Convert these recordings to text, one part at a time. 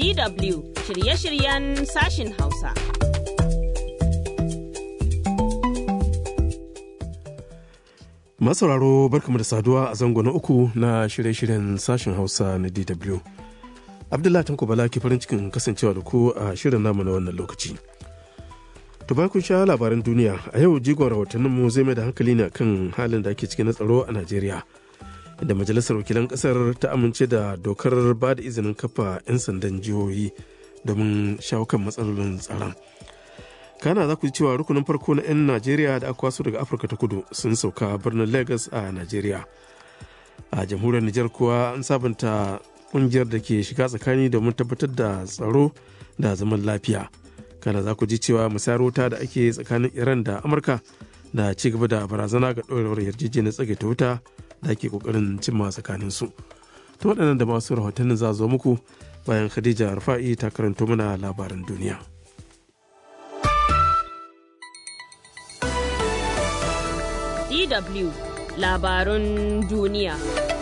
DW shirye-shiryen sashin Hausa. Masauraro barkamu da saduwa a zango na uku na shirye-shiryen sashen Hausa na DW. Abdullahi Tanko Bala ke farin cikin kasancewa da ku a shirin namu na wannan lokaci. To kun sha labaran duniya a yau jigon rahotanninmu zai mai da hankali ne kan halin da ake ciki na tsaro a Najeriya. Inda majalisar wakilan kasar ta amince da dokar ba da izinin kafa 'yan sandan jihohi domin shawo kan matsalolin tsaron. kana za ku ji cewa rukunin farko na 'yan najeriya da aka kwaso daga afirka ta kudu sun sauka birnin lagos a najeriya a jamhuriyar nijar kuwa an sabunta kungiyar da ke shiga tsakani domin tabbatar da tsaro da zaman lafiya kana za ku ji cewa musayar wuta da ake tsakanin iran da amurka da ci gaba da barazana ga ɗorewar yarjejeniyar tsagaita wuta da ake kokarin cimma tsakanin su ta waɗannan da masu rahotannin za zo muku bayan khadija rufa'i ta karanto mana labaran duniya DW labarun duniya.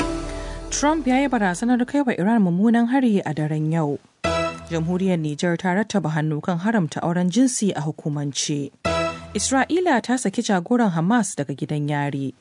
Trump ya yi barazanar kai wa Iran mummunan hari a daren yau. Jamhuriyar Nijar ta rattaba hannu kan haramta auren jinsi a hukumance. Isra'ila ta saki jagoran Hamas daga gidan yari.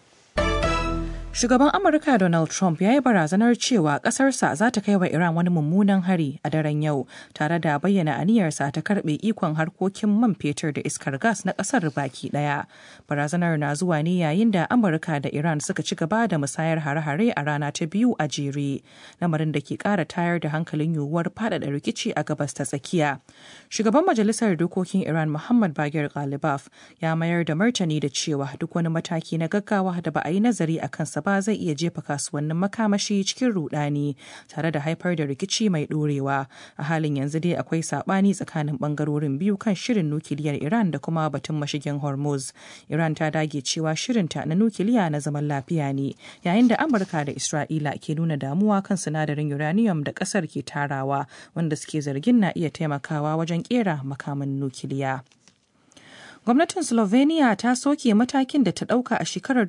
Shugaban Amurka Donald Trump ya yi barazanar cewa ƙasarsa za ta kai wa Iran wani mummunan hari a daren yau, tare da bayyana aniyarsa ta karɓe ikon harkokin man fetur da iskar gas na ƙasar baki ɗaya. Barazanar na zuwa ne yayin da Amurka da Iran suka ci gaba da musayar hare-hare a rana ta biyu a jere, lamarin da ke ƙara tayar da hankalin yiwuwar faɗaɗa rikici a gabas ta tsakiya. Shugaban Majalisar Dokokin Iran Muhammad Bagir Ghalibaf ya mayar da martani da cewa duk wani mataki na gaggawa da ba a yi nazari a kansa ba zai iya jefa kasuwannin makamashi cikin rudani tare da haifar da rikici mai dorewa a halin yanzu dai akwai sabani tsakanin bangarorin biyu kan shirin nukiliyar iran da kuma batun mashigin hormuz iran ta dage cewa shirinta na nukiliya na zaman lafiya ne yayin da amurka da isra'ila ke nuna damuwa kan sinadarin uranium da kasar ke tarawa wanda suke zargin na iya taimakawa wajen kera makaman nukiliya. Gwamnatin Slovenia ta soke matakin da ta ɗauka a shekarar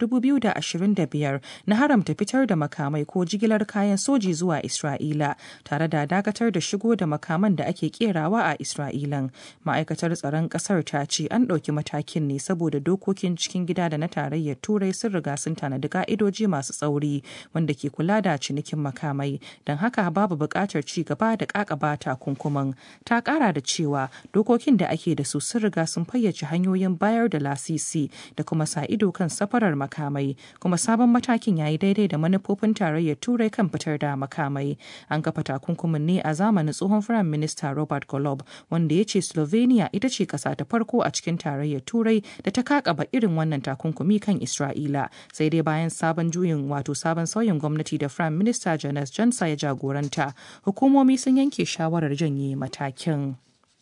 2025 na haramta fitar da makamai ko jigilar kayan soji zuwa Isra'ila tare da dakatar da shigo da makaman da ake kerawa a Isra'ilan. Ma'aikatar tsaron ƙasar ta ce an ɗauki matakin ne saboda dokokin cikin gida da na tarayyar Turai sun riga sun tanadi ka'idoji masu tsauri wanda ke kula da cinikin makamai. Don haka babu buƙatar ci gaba da ƙaƙaba takunkuman. Ta ƙara da cewa dokokin da ake da su sun riga sun fayyace hanyar hanyoyin bayar da lasisi da kuma sa ido kan safarar makamai kuma sabon matakin ya yi daidai da manufofin tarayyar turai kan fitar da makamai an kafa takunkumin ne a zamanin tsohon firayim minista robert golob wanda ya ce slovenia ita ce kasa ta farko a cikin tarayyar turai da ta kakaba irin wannan takunkumi kan isra'ila sai dai bayan sabon juyin wato sabon sauyin gwamnati da firayim minista janes jansa ya jagoranta hukumomi sun yanke shawarar janye matakin.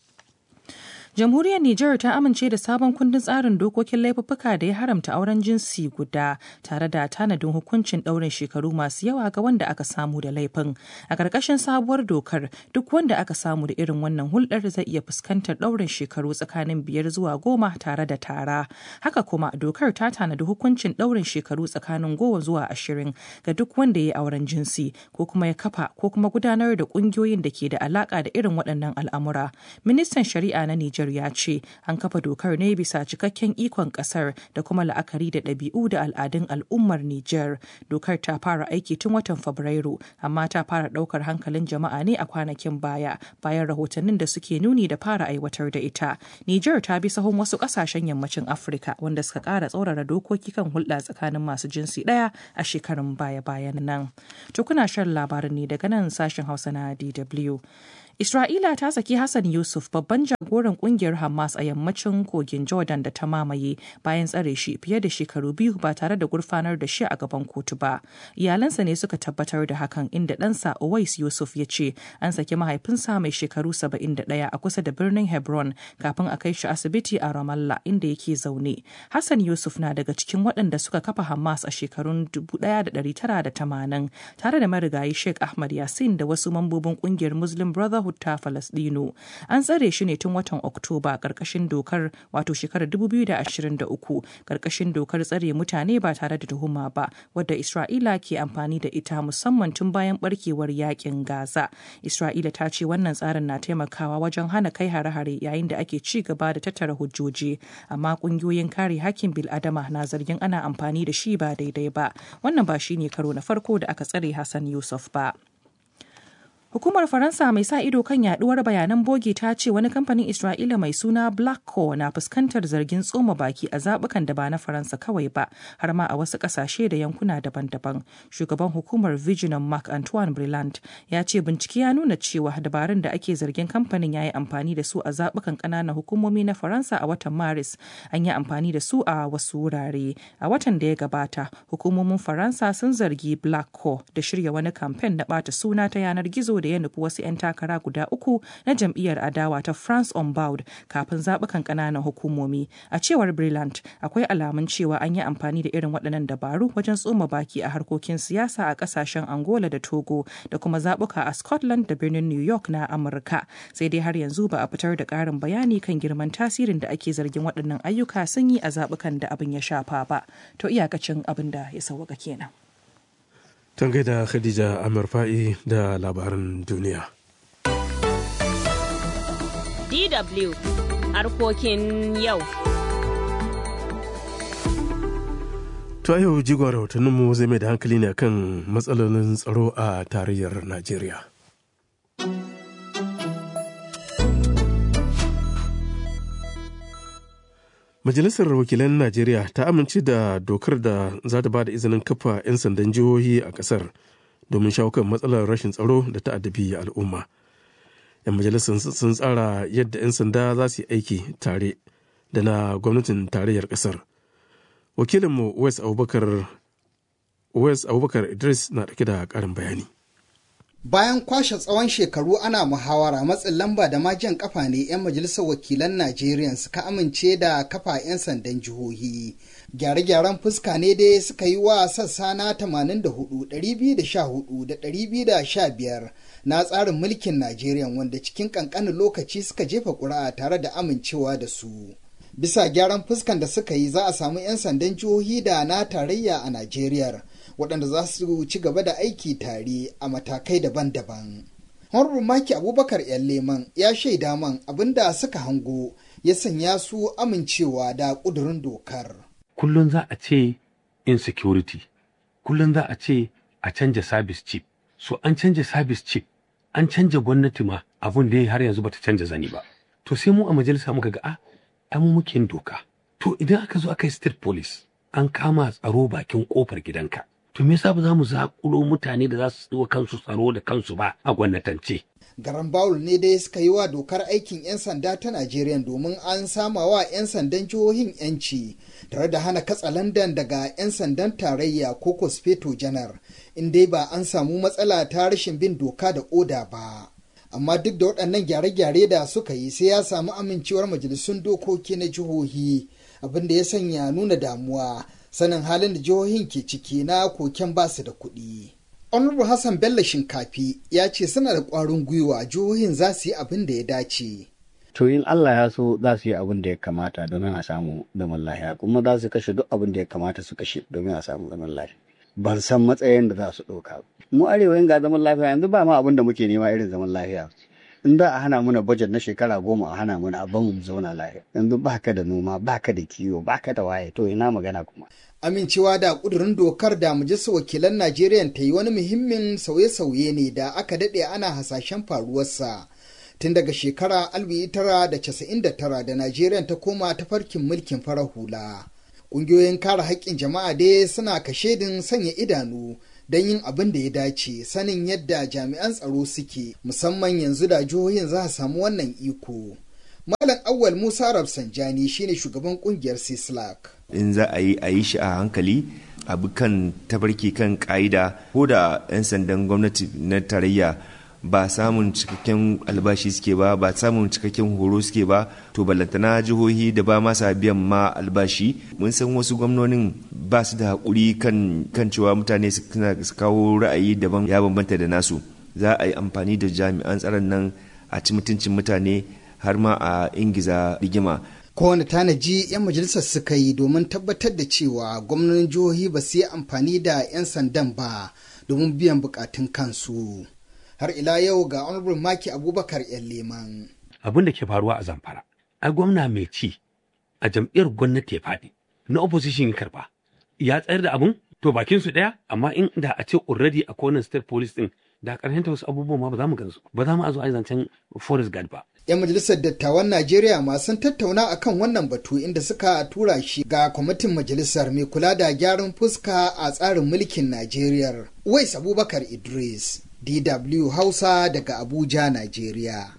Jamhuriyar Nijar ta amince da sabon kundin tsarin dokokin laifuffuka da ya haramta auren jinsi guda tare da tanadin hukuncin ɗaurin shekaru masu yawa ga wanda aka samu da laifin. A ƙarƙashin sabuwar dokar duk wanda aka samu da irin wannan hulɗar zai iya fuskantar ɗaurin shekaru tsakanin biyar zuwa goma tare da tara. Haka kuma dokar ta tanadi hukuncin ɗaurin shekaru tsakanin goma zuwa ashirin ga duk wanda ya yi auren jinsi ko kuma ya kafa ko kuma gudanar da ƙungiyoyin da ke da alaƙa da irin waɗannan al'amura. Ministan Shari'a na Nijar Niger ya ce an kafa dokar ne bisa cikakken ikon kasar da kuma la'akari da ɗabi'u da al'adun al'ummar Niger. Dokar ta fara aiki tun watan Fabrairu amma ta fara ɗaukar hankalin jama'a ne a kwanakin baya bayan rahotannin da suke nuni da fara aiwatar da ita. Niger ta bi sahun wasu ƙasashen yammacin Afirka wanda suka ƙara tsaurara dokoki kan hulɗa tsakanin masu jinsi ɗaya a shekarun baya-bayan nan. To kuna shan labarin ne daga nan sashen Hausa na DW. Isra'ila ta saki Hassan Yusuf babban jagoran kungiyar Hamas a yammacin kogin Jordan da ta mamaye bayan tsare shi fiye da shekaru biyu ba tare da gurfanar da shi a gaban kotu ba. Iyalansa ne suka tabbatar da hakan inda ɗansa Owais Yusuf ya ce an saki mahaifinsa mai shekaru 71 a kusa da birnin Hebron kafin a kai shi asibiti a Ramallah inda yake zaune. Hassan Yusuf na daga cikin waɗanda suka kafa Hamas a shekarun 1980 tare da marigayi Sheikh Ahmad Yasin da wasu mambobin kungiyar Muslim Brotherhood Yahud ta Falasɗinu. An tsare shi ne tun watan Oktoba ƙarƙashin dokar wato shekarar 2023 ƙarƙashin dokar tsare mutane ba tare da tuhuma ba wadda Isra'ila ke amfani da ita musamman tun bayan barkewar yakin Gaza. Isra'ila ta ce wannan tsarin na taimakawa wajen hana kai hare-hare yayin da ake ci gaba da tattara hujjoji amma kungiyoyin kare hakkin bil'adama na zargin ana amfani da shi ba daidai ba wannan ba shine karo na farko da aka tsare Hassan Yusuf ba. Hukumar Faransa mai sa ido kan yaduwar bayanan bogi ta ce wani kamfanin Isra'ila mai suna Blackco na fuskantar zargin tsoma baki a zabukan da ba na Faransa kawai ba, har ma a wasu kasashe da yankuna daban-daban. Shugaban hukumar Vigilant Mark Antoine Brillant ya ce bincike ya nuna cewa dabarun da ake zargin kamfanin ya yi amfani da su a zabukan ƙananan hukumomi na Faransa a watan Maris, an yi amfani da su a wasu wurare. A watan da ya gabata, hukumomin Faransa sun zargi Blackco da shirya wani kamfen na ɓata suna ta yanar gizo da ya nufi wasu 'yan takara guda uku na jam'iyyar adawa ta France on Board kafin zaɓukan ƙananan hukumomi. A cewar Brillant, akwai alamun cewa an yi amfani da irin waɗannan dabaru wajen tsoma baki a harkokin siyasa a ƙasashen Angola da Togo da kuma zaɓuka a Scotland da birnin New York na Amurka. Sai dai har yanzu ba a fitar da ƙarin bayani kan girman tasirin da ake zargin waɗannan ayyuka sun yi a zaɓukan da abin ya shafa ba. To iyakacin abin da ya sauwaka kenan. Tangai da Khadija Amir Fa'i da labaran duniya. DW harkokin yau. To yau jigon rahotanninmu zai mai da hankali ne kan matsalolin tsaro a tarayyar Najeriya. Majalisar Wakilan Najeriya ta amince da dokar da za ta ba da izinin kafa 'yan sandan jihohi a ƙasar domin shawo kan matsalar rashin tsaro da ta addabi al'umma. 'Yan majalisar sun tsara yadda 'yan sanda za su yi aiki tare da na gwamnatin tarayyar ƙasar. Wakilinmu Wes Abubakar Wes Abubakar Idris na ɗauke da ƙarin bayani. Bayan kwashe tsawon shekaru ana muhawara matsin lamba da majan kafa ne 'yan majalisar wakilan Najeriya suka amince da kafa 'yan sandan jihohi. Gyare-gyaren fuska ne dai suka yi wa sassa na 84, 214 da 215 na tsarin mulkin Najeriya wanda cikin kankanin lokaci suka jefa ƙuri'a tare da amincewa da su. Bisa gyaran fuskan da suka yi za a samu 'yan sandan jihohi da na tarayya a Najeriya. waɗanda za su ci gaba da aiki tare a matakai daban-daban. Honorable Maki Abubakar ‘yan leman ya shaida man abin da suka hango ya sanya su amincewa da ƙudurin dokar. Kullum za a ce insecurity, kullum za a ce a canja service chief. So an canja service chief, an canja gwamnati ma abun da har yanzu bata canja zani ba. To sai mu a majalisa muka ga a, ai mu muke doka. To idan aka zo aka yi state police, an kama tsaro bakin kofar gidanka. to me yasa ba za mu zaƙulo mutane da za su tsiwa kansu tsaro da kansu ba a gwamnatance. Garan Bawul ne dai suka yi wa dokar aikin 'yan sanda ta Najeriya domin an sama wa 'yan sandan jihohin 'yanci tare da hana katsalandan daga 'yan sandan tarayya ko kosfeto janar in dai ba an samu matsala ta rashin bin doka da oda ba. Amma duk da waɗannan gyare-gyare da suka yi sai ya samu amincewar majalisun dokoki na jihohi abin da ya sanya nuna damuwa sanin halin da jihohin ke ciki na koken basu da kuɗi. Honorable Hassan Bello Shinkafi ya ce suna da ƙwarin gwiwa jihohin za su yi abin da ya dace. To in Allah ya so za su yi abin da ya kamata domin a samu zaman lafiya kuma za su kashe duk abin da ya kamata su kashe domin a samu zaman lafiya. Ban san matsayin da za su ɗauka. Mu arewa yin ga zaman lafiya yanzu ba ma abin da muke nema irin zaman lafiya. in da a hana mana bajet na shekara goma a hana mana abin mu zauna lafiya yanzu baka da noma baka da kiwo baka da waye to ina magana kuma amincewa da kudurin dokar da majalisar wakilan najeriya ta yi wani muhimmin sauye-sauye ne da aka daɗe ana hasashen faruwarsa tun daga shekara 1999 da najeriya ta koma ta farkin mulkin farar hula ƙungiyoyin kare haƙƙin jama'a dai suna kashedin sanya idanu don yin abin da ya dace sanin yadda jami'an tsaro suke musamman yanzu da jihohin za su samu wannan iko. Malam Awwal Musa Rafsanjani shine shugaban kungiyar Sislak. In za a yi a yi shi a hankali abu kan tabarki kan ka'ida ko da 'yan sandan gwamnati na tarayya ba samun cikakken albashi suke ba ba samun cikakken horo suke ba to ballantana jihohi da ba masa biyan ma albashi mun san wasu gwamnonin ba su da haƙuri kan kan cewa mutane su kawo ra'ayi daban ya bambanta da nasu za a yi amfani da jami'an tsaron nan a ci mutuncin mutane har ma a ingiza rigima kowane tanaji 'yan majalisar suka yi domin tabbatar da cewa gwamnonin jihohi ba su yi amfani da 'yan sandan ba domin biyan bukatun kansu har ila yau ga honorable maki abubakar 'yan leman abin da ke faruwa a zamfara ai gwamna mai ci a jam'iyyar gwamnati ya faɗi na opposition ya karba ya tsayar da abun to bakin su daya amma in da a ce already a kowane state police din da karshen wasu abubuwan ma ba za mu gansu ba za mu a zo a zancen forest guard ba 'yan majalisar dattawan najeriya masu tattauna akan wannan batu inda suka tura shi ga kwamitin majalisar mai kula da gyaran fuska a tsarin mulkin najeriya wais abubakar idris dw hausa daga abuja najeriya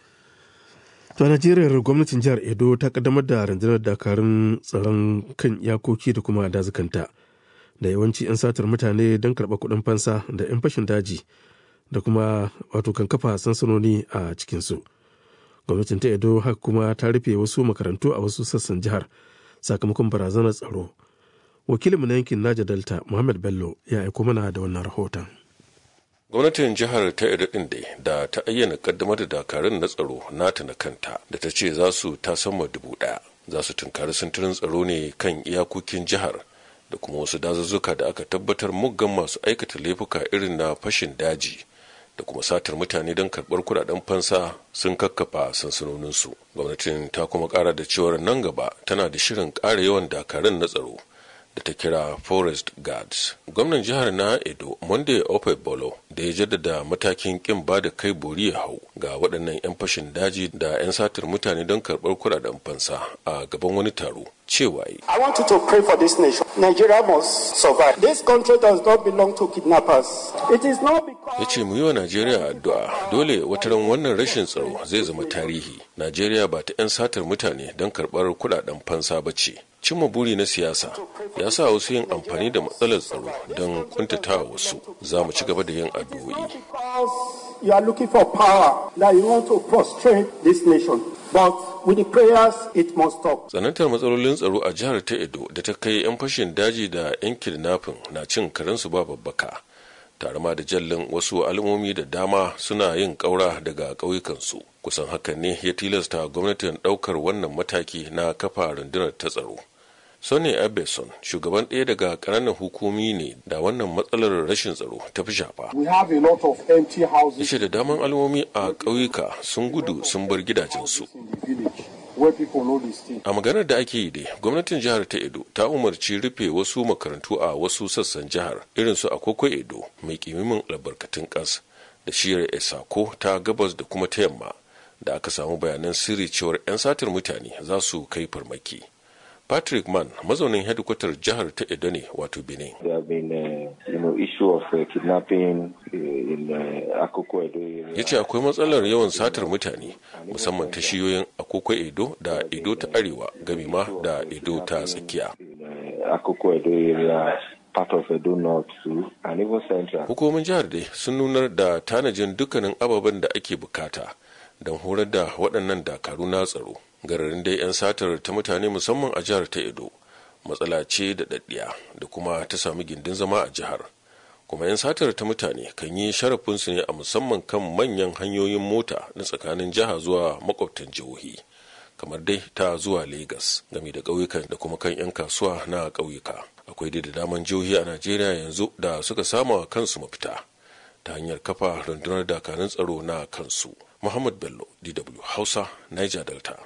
To a Najeriya gwamnatin jihar Edo ta kaddamar da rundunar dakarun tsaron kan iyakoki da kuma dazukanta da yawanci 'yan satar mutane don karɓar kuɗin fansa da 'yan fashin daji da kuma wato kan kafa sansanoni a cikinsu. Gwamnatin ta Edo haka kuma ta rufe wasu makarantu a wasu sassan jihar sakamakon barazanar tsaro. Wakilinmu na yankin Naja Delta Muhammad Bello ya aiko mana da wannan rahoton. gwamnatin jihar ta edo din dai da ta ayyana kaddamar da dakarun na tsaro nata na kanta da ta ce za su ta sama dubu daya za su tunkari sintirin tsaro ne kan iyakokin jihar da kuma wasu dazuzzuka da aka tabbatar muggan masu aikata laifuka irin na fashin daji da kuma satar mutane don karɓar kudaden fansa sun kakkafa sansanoninsu gwamnatin ta kuma ƙara da cewar nan gaba tana da shirin ƙara yawan dakarun na tsaro da ta kira forest guards gwamnan jihar na edo monday ope bolo da ya jaddada matakin kin ba da kai bori ya hau ga waɗannan 'yan fashin daji da 'yan satar mutane don karɓar kuɗaɗen fansa a gaban wani taro cewa yi I want you to pray for this nation. Nigeria must survive. This country does not belong to kidnappers. It is not because ya ce mu yi wa najeriya addu'a dole wataran wannan rashin tsaro zai zama tarihi najeriya ba ta 'yan satar mutane don karɓar kuɗaɗen fansa ba ce cimma buri na siyasa ya sa wasu yin amfani da matsalar tsaro don kuntatawa wasu za mu ci gaba da yin addu'o'i because you are looking for power that you want to prostrate this nation. But with the prayers, it must stop. tsanantar matsalolin tsaro a jihar ta edo da ta kai 'yan fashin daji da 'yan kidnapping na cin karensu ba babbaka tare ma da jallin wasu al'ummomi da dama suna yin ƙaura daga ƙauyukansu kusan hakan ne ya tilasta gwamnatin ɗaukar wannan mataki na kafa rundunar ta tsaro Sonny Abeson shugaban ɗaya daga ƙananan hukumi ne da wannan matsalar rashin tsaro ta fi shafa. We have a lot of empty houses Yace da daman al'ummomi a ƙauyuka sun gudu sun bar gidajensu. in the village where people know this thing. A maganar da ake yi dai, gwamnatin jihar ta Edo ta umarci rufe wasu makarantu a wasu sassan jihar irin su Akoko Edo mai kimimin albarkatun ƙas da shiyar Esako ta gabas da kuma ta yamma da aka samu bayanan sirri cewar 'yan satar mutane za su kai farmaki. Patrick Mann mazaunin hedikwatar jihar ta Edo ne wato Benin. There have been, uh, you know, issue of uh, kidnapping uh, in uh, Akoko Edo area. ya ce akwai matsalar yawan satar mutane musamman ta shiyoyin akoko edo da edo ta arewa gami ma da edo ta tsakiya In uh, Akoko Edo area, part of Edo North too, and even Central. hukumomin jihar dai sun nunar da tanajin dukkanin ababen da ake bukata don horar da waɗannan dakaru na tsaro gararin dai 'yan satar ta mutane musamman a jihar ta edo matsala ce da daddiya da kuma ta sami gindin zama a jihar kuma 'yan satar ta mutane kan yi sharafinsu ne a musamman kan manyan hanyoyin mota na tsakanin jiha zuwa makwabtan jihohi kamar dai ta zuwa Legas game da ƙauyukan da kuma kan 'yan kasuwa na ƙauyuka akwai dai da daman jihohi a najeriya yanzu da suka sama kansu mafita ta hanyar kafa rundunar dakarun tsaro na kansu muhammad bello dw hausa niger delta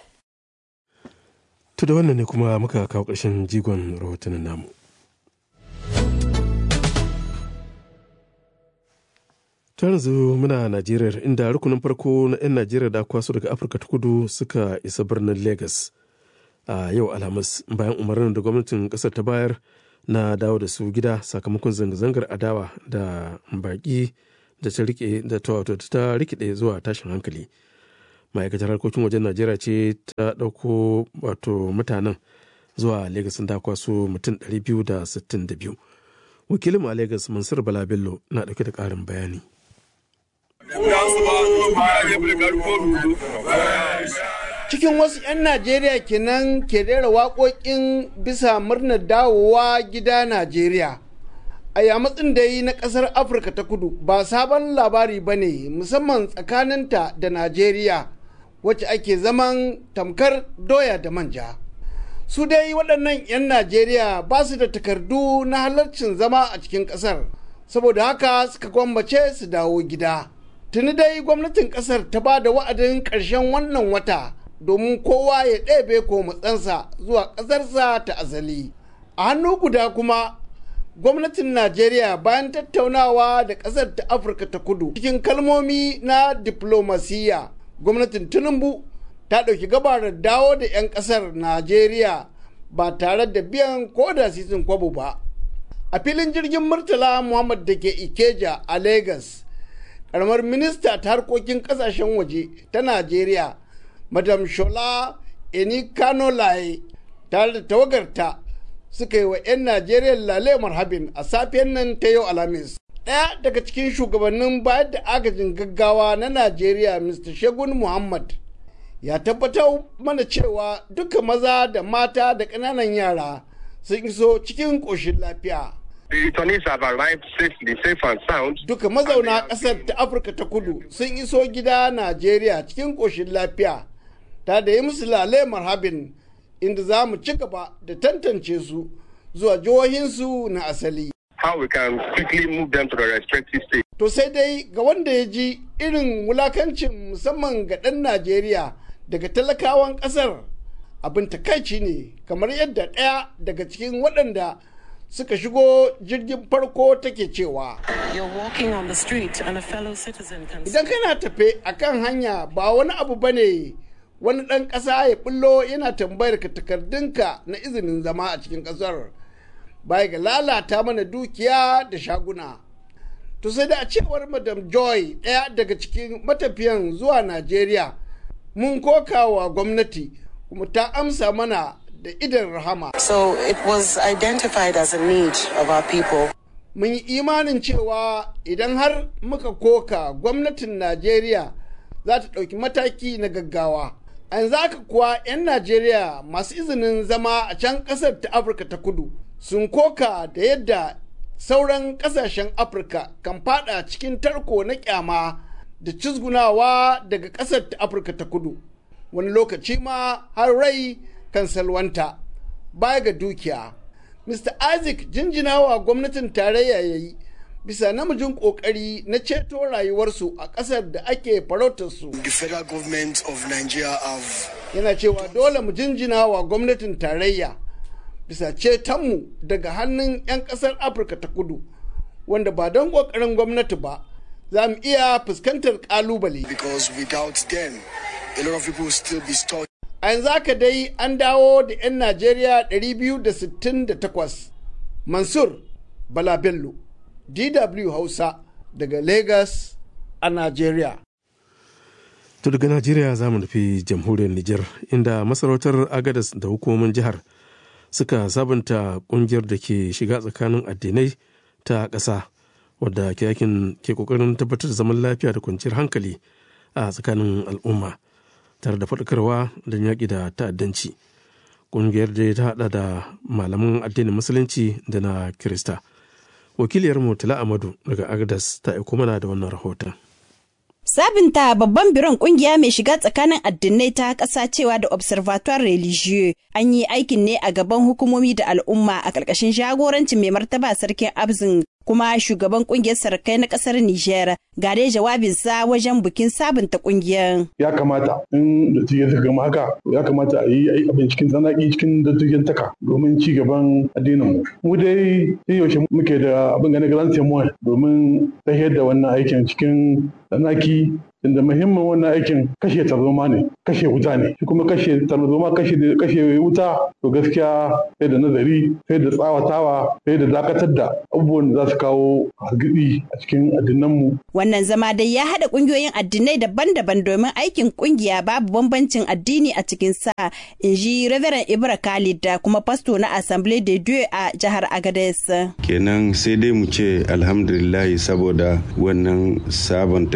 To da wannan ne kuma muka kawo ƙarshen jigon rahotannin namu. ta yanzu muna najeriya inda rukunin farko na 'yan najeriya da kwaso daga afirka ta kudu suka isa birnin lagos a yau alhamis bayan umarnin da gwamnatin kasar ta bayar na dawo da su gida sakamakon zanga-zangar adawa da baki da ta rike da ta rikide zuwa tashin hankali ma'aikatar harkokin wajen najeriya ce ta ɗauko wato mutanen zuwa lagos da kwaso mutum 262 wakilin a lagos mansur bala bello na ɗauke da ƙarin bayani cikin wasu 'yan najeriya kenan ke rera waƙoƙin bisa murnar dawowa gida najeriya a yamatsin da yi na ƙasar afirka ta kudu ba sabon labari ba ne musamman tsakaninta da najeriya wacce ake zaman tamkar doya da manja su dai waɗannan 'yan najeriya ba su da takardu na halarcin zama a cikin ƙasar saboda haka suka gwammace su dawo gida tuni dai gwamnatin ƙasar ta ba da wa'adin ƙarshen wannan wata domin kowa ya ɗebe ko matsansa zuwa ƙasarsa ta azali a hannu guda kuma gwamnatin najeriya bayan tattaunawa da ƙasar ta afirka ta kudu cikin kalmomi na diplomasiya gwamnatin tinubu ta ɗauki gabarar dawo da 'yan ƙasar najeriya ba tare da biyan ko da sisin kwabo ba a filin jirgin murtala muhammad da ke ikeja a lagos karamar minista ta harkokin kasashen waje ta najeriya madam shola enikanolaye tare da tawagarta suka yi wa 'yan najeriya lale marhabin a safiyan nan ta yau alhamis ɗaya daga cikin shugabannin bayar da agajin gaggawa na najeriya mr shegun muhammad ya tabbatar mana cewa duka maza da mata da ƙananan yara sun iso cikin ƙoshin lafiya The returnees have arrived safely, safe and sound. Duka mazauna ƙasar ta Afirka ta kudu sun iso gida Najeriya cikin ƙoshin lafiya, ta da yi musu lale marhabin inda za mu ci gaba da tantance su zuwa jihohinsu na asali. How we can quickly move them to the respective states. To sai dai ga wanda ya ji irin wulakancin musamman ga ɗan Najeriya daga talakawan ƙasar abin takaici ne kamar yadda ɗaya daga cikin waɗanda suka shigo jirgin farko take cewa idan kana tafe a kan hanya ba wani abu ba ne wani ɗan ƙasa ya ɓullo yana tambayar ka takardunka na izinin zama a cikin ƙasar baya ga lalata mana dukiya da shaguna to sai da a cewar madam joy ɗaya daga cikin matafiyan zuwa najeriya mun kokawa gwamnati kuma ta amsa mana da idan rahama. So it was identified as a need of our people. Mun yi imanin cewa idan har muka koka gwamnatin Najeriya za ta ɗauki mataki na gaggawa. An zaka kuwa 'yan Najeriya masu izinin zama a can ƙasar ta Afirka ta kudu sun koka da yadda sauran ƙasashen Afirka kan fada cikin tarko na kyama da cizgunawa daga ƙasar ta Afirka ta kudu. Wani lokaci ma har rai kan salwanta baya ga dukiya. Mr. Isaac jinjinawa gwamnatin tarayya ya yi bisa namijin kokari na ceto rayuwarsu a ƙasar da ake farautarsu. The federal government of Nigeria have Yana cewa dole mu jinjinawa gwamnatin tarayya bisa cetonmu daga hannun 'yan ƙasar Afirka ta kudu wanda ba don ƙoƙarin gwamnati ba za mu iya fuskantar ƙalubale. because without them a lot of people will still be stuck a yanzu haka dai an dawo da 'yan najeriya 268 mansur bala bello dw hausa daga lagos a najeriya To daga Najeriya za mu nufi jamhuriyar Nijar inda masarautar Agadas da hukumomin jihar suka sabunta kungiyar da ke shiga tsakanin addinai ta ƙasa wadda ke yakin ke kokarin tabbatar da zaman lafiya da kwanciyar hankali a tsakanin al'umma tare da faɗakarwa don yaƙi da ta'addanci. Kungiyar da ta haɗa da malaman addinin musulunci da na Kirista. Wakiliyar Murtala Amadu daga Agadas ta aiko mana da wannan rahoton. Sabinta babban biron kungiya mai shiga tsakanin addinai ta ƙasa cewa da Observatoire Religieux an yi aikin ne a gaban hukumomi da al'umma a ƙarƙashin jagorancin mai martaba sarkin Abzin kuma shugaban kungiyar sarkai na ƙasar Nijar ga dai jawabinsa wajen bikin sabunta kungiyar. Ya kamata in da tuye ta gama haka ya kamata a yi abin cikin tsanaki cikin dattijan taka domin ci gaban addinin mu. Mu dai yaushe muke da abin ganin grand témoin domin tahiyar da wannan aikin cikin tsanaki inda muhimmin wannan aikin kashe tarzoma ne kashe wuta ne shi kuma kashe tarzoma kashe kashe wuta to gaskiya sai da nazari sai da tsawatawa sai da dakatar da abubuwan da za su kawo hargitsi a cikin addinanmu Wannan zama dai ya haɗa ƙungiyoyin addinai daban-daban domin aikin ƙungiya babu bambancin addini a cikin sa in ji Reverend Ibra Khalid da kuma fasto na Assemblée de Dieu a jihar Agadez. kenan sai dai mu ce alhamdulillahi saboda wannan sabon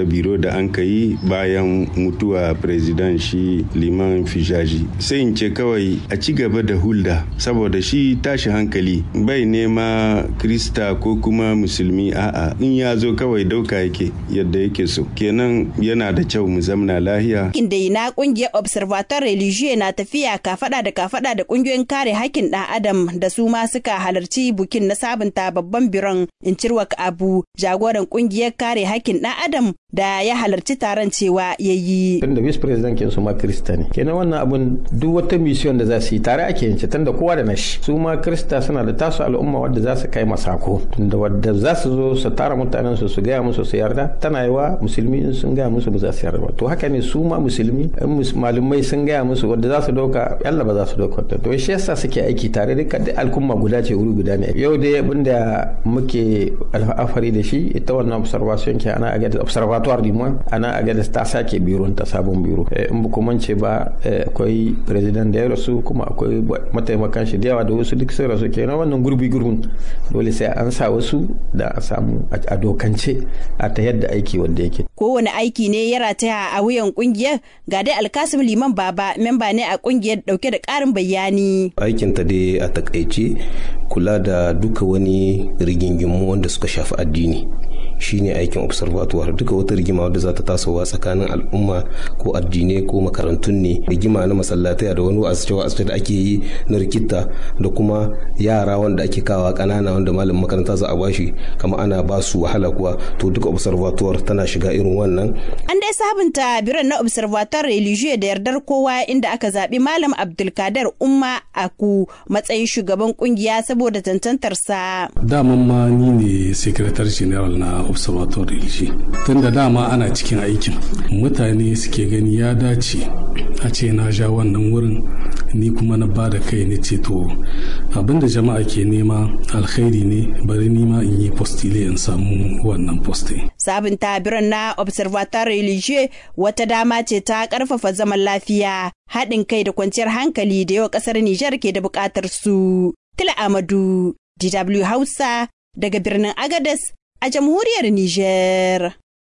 wata biro da an ka yi bayan mutuwa president shi liman fijaji sai in ce kawai a ci gaba da hulda saboda shi tashi hankali bai nema krista ko kuma musulmi a'a in ya zo kawai dauka yake yadda yake so kenan yana da kyau mu zamna lahiya inda na kungiyar observatoire religieux na tafiya kafada da kafada da kungiyoyin kare hakkin dan adam da su ma suka halarci bukin na sabunta babban biron in cirwak abu jagoran kungiyar kare hakkin dan adam da ya halarci taron cewa ya yi. Tunda vice president kin su ma krista ne. Kenan wannan abun duk wata mission da za su yi tare ake yin tunda kowa da nashi. Su ma krista suna da tasu al'umma wadda za su kai masako. Tunda wadda za su zo su tara mutanen su su gaya musu su yarda tana yiwa musulmi in sun gaya musu ba za su yarda ba. To haka ne su ma musulmi in malumai sun gaya musu wadda za su dauka yalla ba za su dauka ta. To shi yasa suke aiki tare duka duk al'umma guda ce wuri guda ne. Yau dai abinda muke alfahari da shi ita wannan observation ke ana aga observation laboratoire du moins ana agadas ta sake biro ta sabon biro in ba kuma ce ba akwai president da ya rasu kuma akwai mataimakan shi da yawa da wasu duk sun rasu kenan wannan gurbi gurbin dole sai an sa wasu da a samu a dokance a ta yadda aiki wanda yake kowane aiki ne ya rataya a wuyan kungiyar ga dai alkasim liman baba memba ne a kungiyar dauke da karin bayani aikin ta dai a takaice kula da duka wani rigingimu wanda suka shafi addini shine aikin observatoire duka wata rigima wadda za ta tasowa tsakanin al'umma ko addinai ko makarantun ne rigima na masallatai da wani wa'azce wa'azce da ake yi na rikita da kuma yara wanda ake kawa kanana wanda malamin makaranta za a bashi kama ana ba su wahala kuwa to duka observatoire tana shiga irin wannan an dai sabunta biran na observatoire religieux da yardar kowa inda aka zaɓi malam abdulkader umma aku matsayin shugaban kungiya saboda tantantarsa daman ma ni ne secretary general na observatory religieux tunda dama ana cikin aikin mutane suke gani ya dace a ce na ja wannan wurin ni kuma na ba da kai ne ce to abinda jama'a ke nema alkhairi ne bari ni ma in yi postile in samu wannan poste sabunta biran na observatoire religieux wata dama ce ta karfafa zaman lafiya haɗin kai da kwanciyar hankali da yawa ƙasar Nijar ke da buƙatar su. Tila Amadu, DW Hausa, daga birnin Agadez a jamhuriyar Nijar.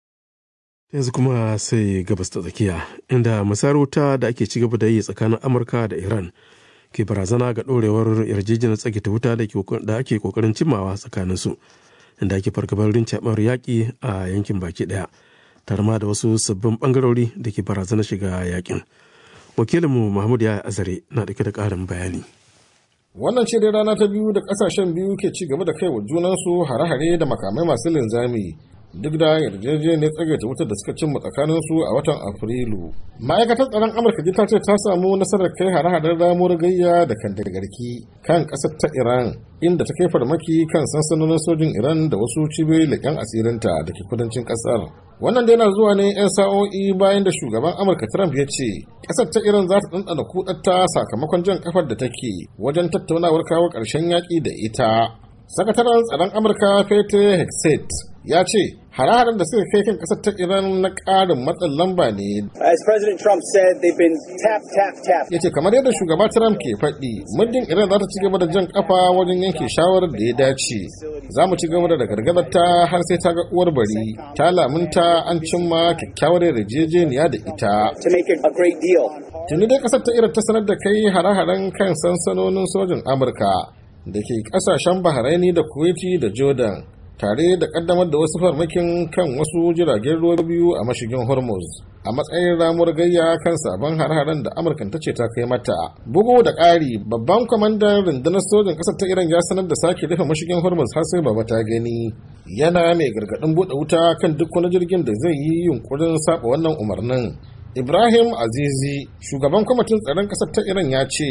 yanzu kuma sai gabas ta tsakiya inda masarauta da ake ci gaba da yi tsakanin amurka da iran ke barazana ga ɗorewar yarjejeniyar tsagita wuta da ake kokarin cimmawa tsakanin su inda ake fargabar rincaɓar yaƙi a yankin baki ɗaya tare ma da wasu sabbin ɓangarori da ke barazanar shiga yaƙin wakilinmu mahmud ya azare na ɗauke da ƙarin bayani wannan ce dai rana ta biyu da ƙasashen biyu ke ci gaba da kai wa junansu hare-hare da makamai masu linzami duk da yarjejeniyar tsagaita wutar da suka cimma tsakanin su a watan afrilu ma'aikatar tsaron amurka ji ta ce ta samu nasarar kai hare-haren ramuwar gayya da kan garki kan ƙasar ta iran inda ta kai farmaki kan sansanonin sojin iran da wasu cibiyoyi leƙen asirinta da ke kudancin ƙasar wannan dai na zuwa ne 'yan sa'o'i bayan da shugaban amurka trump ya ce ƙasar ta iran za ta ɗanɗana kudatta sakamakon jan kafar da take wajen tattaunawar kawo ƙarshen yaƙi da ita sakataren tsaron amurka peter hexet ya ce hare-haren da suka kai kan kasar ta iran na ƙarin matsin lamba ne As President Trump said, they've been tap, tap, tap. ya ce kamar yadda shugaba trump ke faɗi muddin iran za ta ci gaba da jan kafa wajen yanke shawarar da ya dace za mu ci gaba da gargazar ta har sai ta ga uwar bari ta lamunta an cimma kyakkyawar yarjejeniya da ita To make it a great deal. tuni dai kasar ta iran ta sanar da kai hare-haren kan sansanonin sojin amurka da ke kasashen bahraini da kuwaiti da jordan tare da kaddamar da wasu farmakin kan wasu jiragen ruwa biyu a mashigin hormuz a matsayin ramuwar gayya kan sabon har-haren da amurkan ta ce ta kai mata bugu da ƙari babban kwamandan rundunar sojin ƙasar ta iran ya sanar da sake rufe mashigin hormuz har sai baba ta gani yana mai gargaɗin buɗe wuta kan duk wani jirgin da zai yi yunkurin saba wannan umarnin Ibrahim Azizi, shugaban kwamitin tsaron ƙasar ta Iran ya ce,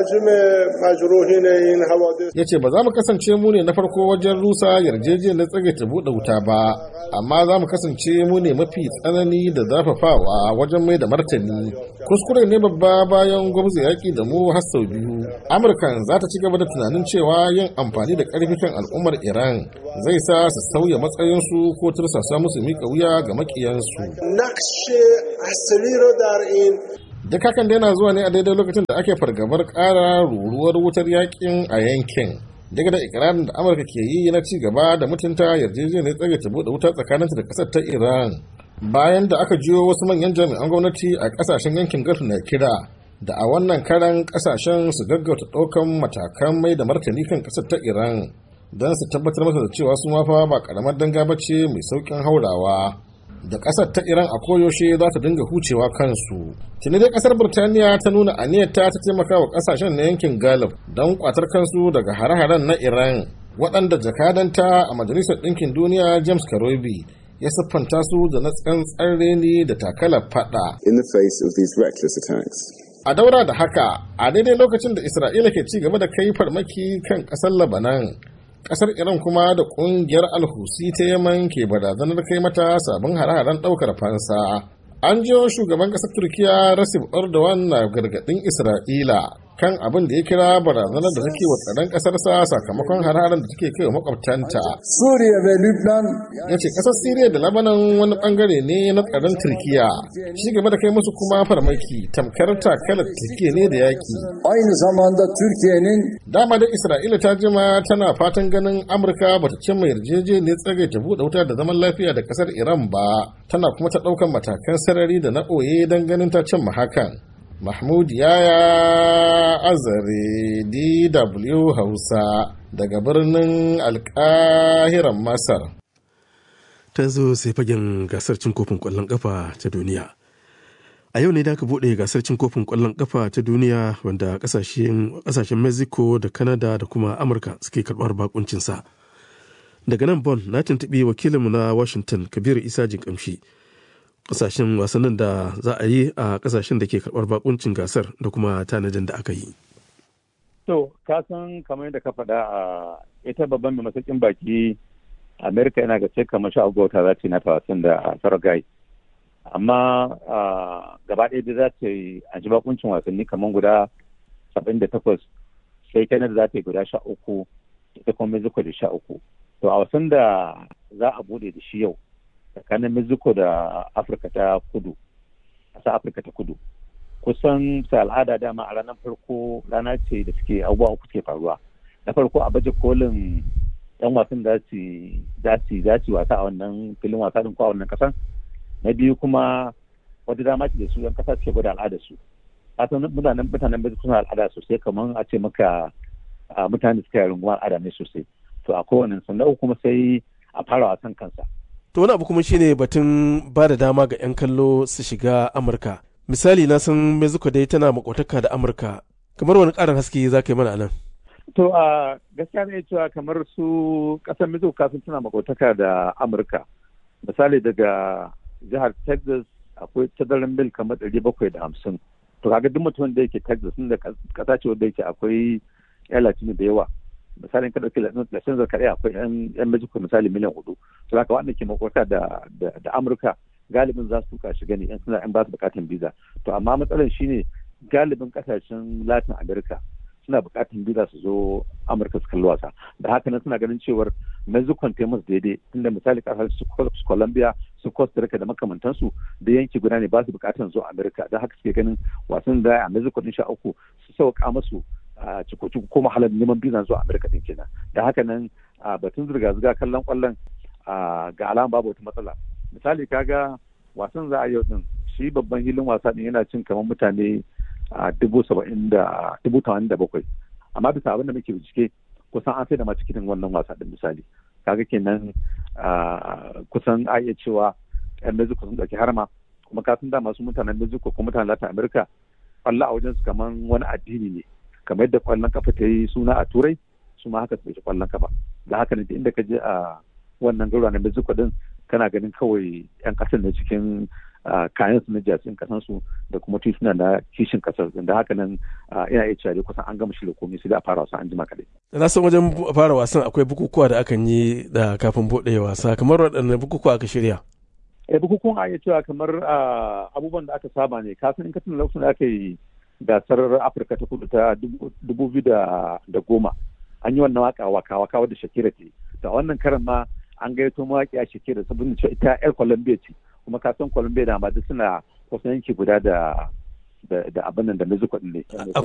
Ya ce ba za mu kasance mu ne na farko wajen rusa yarjejeniyar tsage ta buɗe wuta ba, amma za mu kasance mu ne mafi tsanani da zafafawa wajen mai da martani. Kuskure ne babba bayan gwamnati yaƙi da mu har sau biyu. Amurkan za ta ci gaba da tunanin cewa yin amfani da ƙarfi kan al'ummar Iran zai sa su sauya matsayinsu ko tursasa musu miƙa wuya ga maƙiyansu. Duk hakan da yana zuwa ne a daidai lokacin da ake fargabar ƙara ruruwar wutar yakin a yankin. Daga da ikirarin da Amurka ke yi na ci gaba da mutunta yarjejeniyar tsage ta buɗe wuta tsakaninta da ƙasar ta Iran. bayan da aka jiyo wasu manyan jami'an gwamnati a kasashen yankin gulf na kira da a wannan karan kasashen su gaggauta ɗaukan matakan mai da martani kan ƙasar ta iran don su tabbatar masa da cewa su mafa ba karamar danga ba ce mai saukin haurawa da ƙasar ta iran a koyaushe za ta dinga hucewa kansu tuni dai ƙasar birtaniya ta nuna aniyarta ta taimaka wa ƙasashen na yankin galib don kwatar kansu daga hare-haren na iran waɗanda jakadanta a majalisar ɗinkin duniya james karobi ya siffanta su da na tsantsar reni da takalar fada in the face of these reckless attacks a daura da haka a daidai lokacin da isra'ila ke ci gaba da kai farmaki kan ƙasar labanan kasar iran kuma da kungiyar alhusi ta yaman ke barazanar kai mata sabon hare-haren daukar fansa an jiyo shugaban kasar turkiya rasif erdogan na gargadin isra'ila kan abin da ya kira barazanar da take wa tsaron kasarsa sakamakon hare-haren da take kai wa makwabtanta Suriya ve Lübnan ya ce kasar siriya da labanan wani bangare ne na tsaron turkiya shi gaba da kai musu kuma farmaki tamkar takalar turkiya ne da yaki aynı zamanda Türkiye'nin dama da isra'ila ta jima tana fatan ganin amurka bata cimma yarjejeniyar tsagaita buɗe wuta da zaman lafiya da kasar iran ba tana kuma ta ɗaukan matakan sarari da na ɓoye don ganin ta cimma hakan mahmud yaya azare dw hausa daga birnin alkahiran masar ta zo sai fagen gasar cin kofin kwallon kafa ta duniya a yau ne da aka bude gasar cin kofin kwallon kafa ta duniya wanda kasashen mexico da canada da kuma amurka suke karbar bakuncinsa daga nan bon na tuntuɓi wakilinmu na washington kabir isa jinkamshi kasashen wasannin da za a yi a kasashen da ke karbar bakuncin gasar da kuma tanadin da aka yi to kasan kamar yadda ka faɗa a ita babban mai masaukin baki amerika yana ga ce kamar sha agota za ta yi nata wasan da saragai amma gaba ɗaya da za ta yi a ji bakuncin wasanni kamar guda saba'in da takwas sai canada za ta yi guda sha uku ita kuma mexico da sha uku to a wasan da za a bude da shi yau tsakanin mexico da afirka ta kudu ƙasa afirka ta kudu kusan ta al'ada dama a ranar farko rana ce da suke abubuwa uku ke faruwa na farko a baje kolin yan wasan da su wasa a wannan filin wasa din ko a wannan kasan na biyu kuma wata dama ce da su yan kasa suke gwada al'ada su kasan mutanen mutanen bai suna al'ada sosai kamar a ce maka mutane suka yi rungumar al'ada ne sosai to a kowane sannan kuma sai a fara wasan kansa to wani abu kuma shine batun ba da dama ga 'yan kallo su shiga amurka misali na san mexico dai tana makwataka da amurka kamar wani karin haske za ka yi mana nan to a gaskiya ne cewa kamar su kasar mexico kasan tana makwataka da amurka misali daga jihar texas akwai tazarin mil kamar ɗari bakwai da hamsin to kaga duk mutumin da yake texas inda kasa ce wanda yake akwai yan latino da yawa misali ka ɗauki latin kaɗai akwai yan mexico misali miliyan hudu to haka wanda ke makwata da da amurka galibin za su tuka shiga ne yan suna yan ba su bukatan visa to amma matsalar shine galibin kasashen latin america suna bukatan visa su zo amurka su kalli wasa da haka nan suna ganin cewar mexico ta musu daidai tunda misali kasar su colombia su costa rica da makamantansu da yanki guda ne ba su bukatan zo amurka da haka suke ganin wasan da a mexico din sha uku su sauka masu a ciko-ciko ko mahalar neman biza zuwa amurka din kenan da haka nan batun zirga-zirga kallon kwallon ga alama babu wata matsala misali kaga wasan za a yau din shi babban hilin wasa din yana cin kamar mutane a dubu saba'in da dubu tamanin da bakwai amma bisa abin da muke bincike kusan an sai da masu cikin wannan wasa din misali kaga kenan kusan a iya cewa yan mexico sun ɗauki harma kuma kasan da masu mutanen mexico ko mutanen latin america kwallo a wajen su kamar wani addini ne kamar yadda kwallon kafa ta yi suna a turai su ma haka su ɗauki kwallon kafa da haka ne inda ka je a wannan garuwa na mexico din kana ganin kawai yan kasar ne cikin kayan su na jasin kasan su da kuma tituna na kishin kasar da haka nan ina iya cewa kusan an gama shirya komai sai da a fara wasan an jima kadai. na san wajen fara wasan akwai bukukuwa da akan yi da kafin buɗe wasa kamar waɗanne bukukuwa aka shirya. eh bukukuwan a iya cewa kamar abubuwan da aka saba ne kasan in ka tuna lokacin da aka yi gasar afirka ta kudu ta dubu biyu da goma an yi wannan waka waka waka wadda shakira ce da wannan karan ma an gaito mawaƙi a shakira saboda cewa ita yar colombia ce kuma ka san colombia da ma duk suna kusan yanki guda da da abin nan da mexico din ne